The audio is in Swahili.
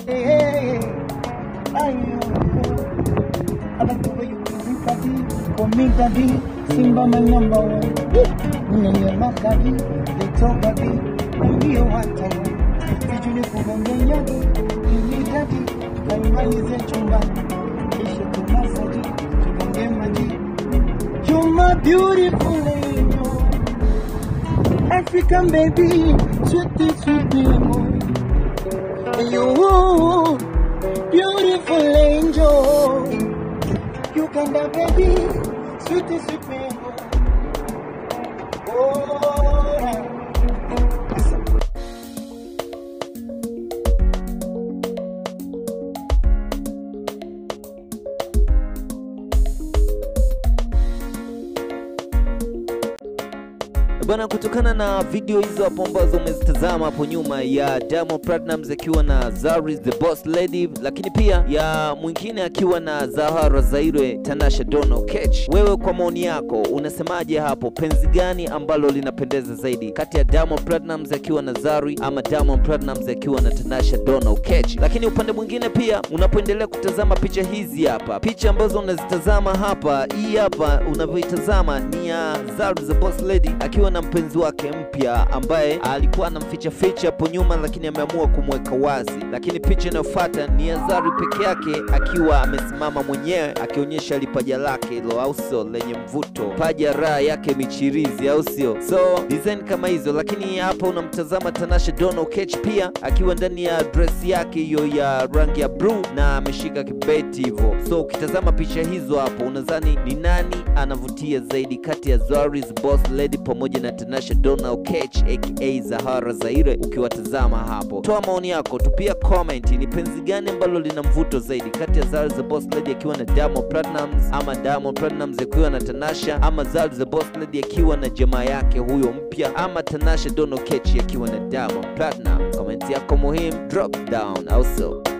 Hey, hey, ayo. I like the way you give me daddy, for me daddy, Simba my number one. Mwenye makadi, little daddy, ndio watawa. Vijuni kugongenya, mimi daddy, kaimalize chumba. Kisha tumasaji, tugonge maji. You're my beautiful angel. African baby, sweetie, sweet memory. You, beautiful angel. Uganda baby, sweetie, sweet memory. Oh, yeah. Bana, kutokana na video hizo hapo ambazo umezitazama hapo nyuma ya Diamond Platnumz akiwa na Zari the Boss Lady, lakini pia ya mwingine akiwa na Zahara Zaire Tanasha Donna Oketch, wewe kwa maoni yako unasemaje hapo? Penzi gani ambalo linapendeza zaidi kati ya Diamond Platnumz akiwa na Zari ama Diamond Platnumz akiwa na Tanasha Donna Oketch? Lakini upande mwingine pia unapoendelea kutazama picha hizi hapa, picha ambazo unazitazama hapa, hii hapa unavyoitazama ni ya Zari the Boss Lady akiwa na mpenzi wake mpya ambaye alikuwa anamficha ficha hapo nyuma, lakini ameamua kumweka wazi. Lakini picha inayofuata ni ya Zari peke yake akiwa amesimama mwenyewe akionyesha lipaja lake hilo, au sio, lenye mvuto, paja raha yake michirizi, au sio? So design kama hizo, lakini hapa unamtazama Tanasha Donna Oketch pia akiwa ndani ya dress yake hiyo ya rangi ya blue na ameshika kibeti hivyo. So ukitazama picha hizo hapo, unadhani ni nani anavutia zaidi kati ya Zari's Boss Lady pamoja na Tanasha Donna Oketch aka Zahara Zaire? Ukiwatazama hapo, toa maoni yako, tupia comment, ni penzi gani ambalo lina mvuto zaidi kati ya Zari the Boss Lady akiwa na Diamond Platnumz ama Diamond Platnumz akiwa na Tanasha ama Zari the Boss Lady akiwa na jamaa yake huyo mpya ama Tanasha Donna Oketch akiwa na Diamond Platnumz? Comment yako muhimu, drop down, au so